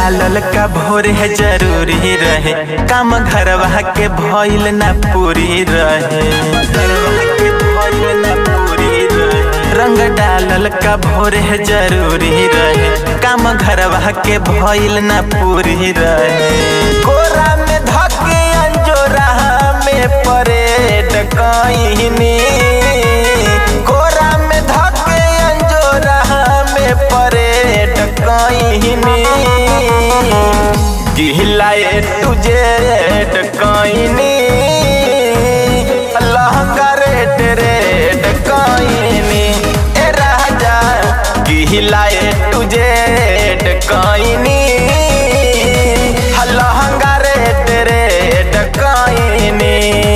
डालल का भोर है जरूरी रहे काम घरवा के भइल ना पूरी रहे रंग डालल का भोर है जरूरी रहे काम घरवा के भइल ना पूरी रहे कोरा में धके अंजोरा में परेड कहिनी कोरा में धके अंजोरा में परेड कहिनी गिलाए तुझे कहिनी लहंगा रेड रेड कहिनी ए राजा गिलाए तुझे कहिनी लहंगा रेड रेड कहिनी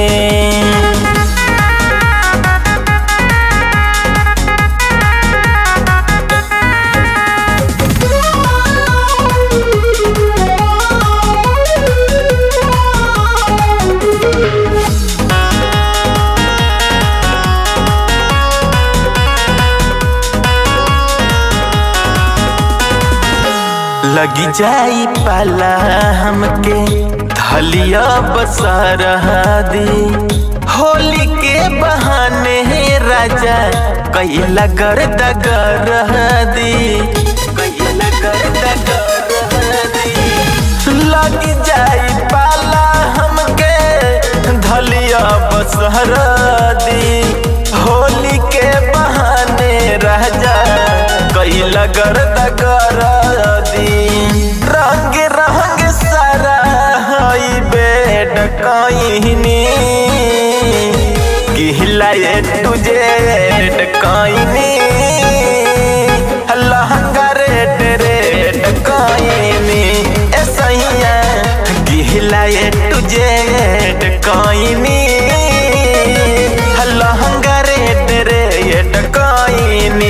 लगी जाई पाला हमके धलिया बसर दी होली के बहाने राजा कैला कर दगर दी कैला कर दगर दी लगी जाई पाला हमके धलिया बसर दी होली के बहाने राजा कैला कर दगर दी रंग रंग सारा हई बेड कहिनी गिलाए तुझे कहिनी लहंगा रेड रेड कहिनी ए सैया गिलाए तुझे कहिनी लहंगा रेड रेड कहिनी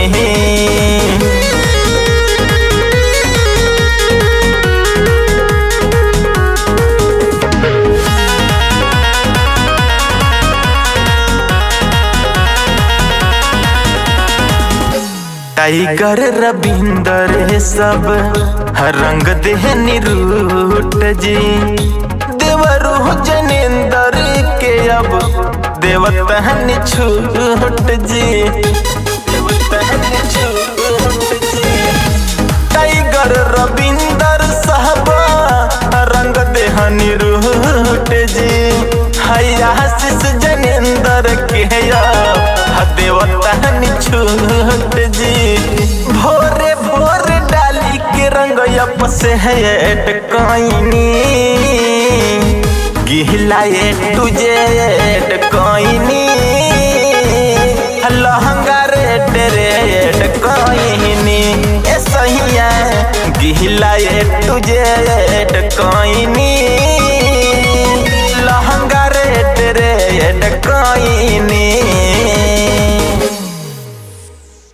टाइगर रविंदर सब रंग देह निरूट जी देवरू जनेन्द्र के अब देवतहन छूट जी देवतहन छूट जी टाइगर रविंदर साहब रंग देह निरूट जी हैया आशीष जनेन्द्र के देवतहन छूट जी भोरे भोरे डाली के रंग से है कईनी गिलाए तुझे कईनी लहंगा रेड रेड कईनी ए सहिया गिलाए तुझे कईनी लहंगा रेड रेड कईनी